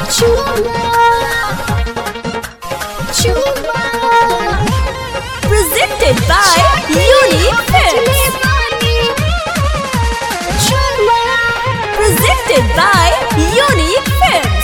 Presented by Unique Films. Presented by Unique Films.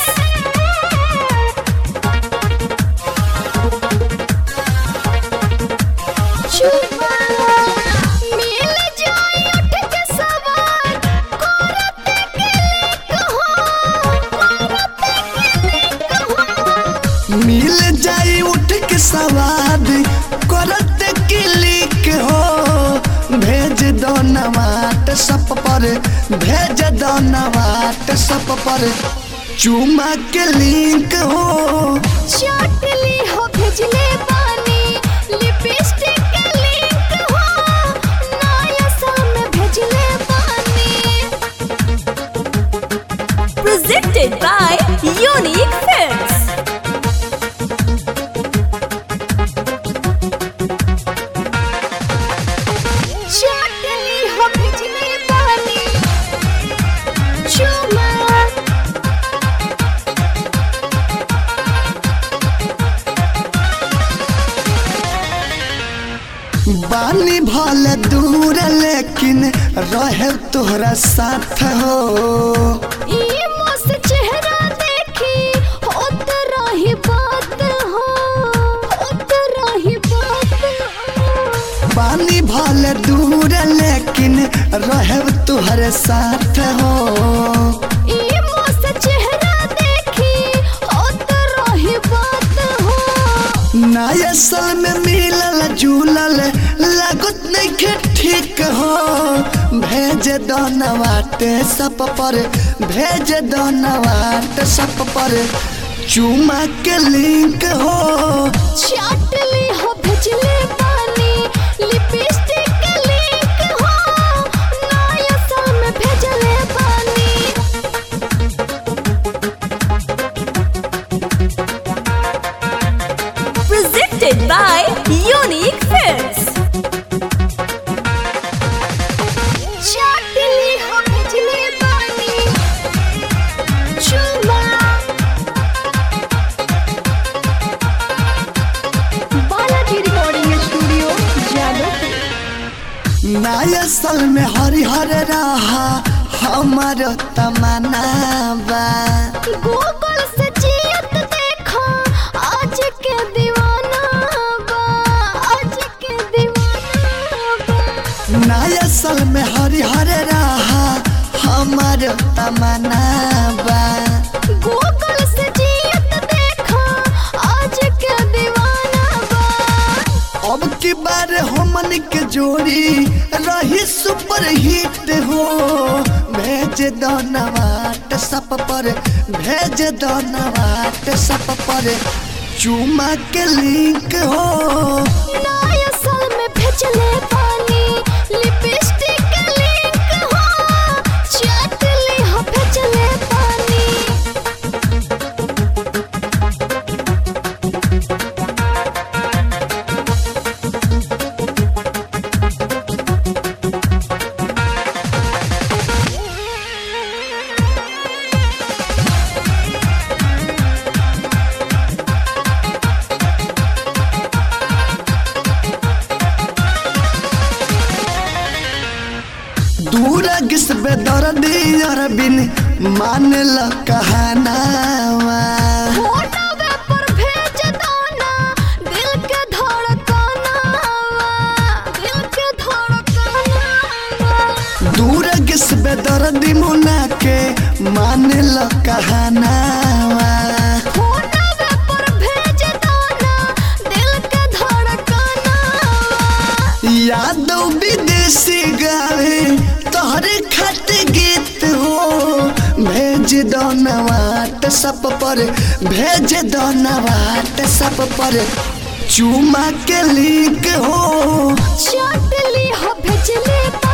मिल जाई उठ के सवाद करत क्लिक हो भेज दो नवाट सब पर भेज दो नवाट सब पर चुमा के लिंक हो चटली हो भेजले बानी लिपस्टिक के लिंक हो नया साम भेजले बानी Presented by Unique Films. चटली हो भेजले बानी चुमा बानी भल दूर लेकिन रहे तोहरा साथ हो ई मस्त चेहरा देखी होत रही बात हो होत रही बात हो बानी भल दूर लेकिन रहे तोहरे साथ हो ई मस्त चेहरा देखी होत रही बात हो नया साल में मिलल जुलल लागत नहीं ठीक हो भेज दो नवाटे सब पर भेज दो नवाटे सब पर चुमा के लिंक हो चटली हो भेजले बानी लिपस्टिक के लिंक हो नया साल में भेजले बानी Presented by Unique Films. चटली हो भेजले बानी चुमा बालाजी रिकॉर्डिंग स्टूडियो जादवपुर नया साल में हरिहर रहा हमर तमन्ना बा गूगल से जियत देखा आज के दीवाना बा आज के दीवाना बा नया साल में हरिहर रहा हमर तमन्ना बा गूगल से जियत देखा आज के दीवाना बा अब की बार हमन के जोड़ी रही सुपर हिट हो भेज दो नवाट सब पर भेज दो नवाट सब पर चुमा के लिंक हो नया साल में भेजले पानी लिपस्टिक के लिंक हो चटली हो भेजले पानी दूर किस बेदर्दी अरबिन मान ल कहनावा फोटोवे पर भेज दो ना दिल के धड़कना दिल के धड़कना दूर किस बेदर्दी मुना के मान ल कहनावा फोटोवे पर भेज दो ना दिल के धड़कना यादव विदेशी गावे तोहरे खत गीत हो भेज दो नवाट सब पर भेज दो नवाट सब पर चुमा के लिंक हो चटली हो भेजले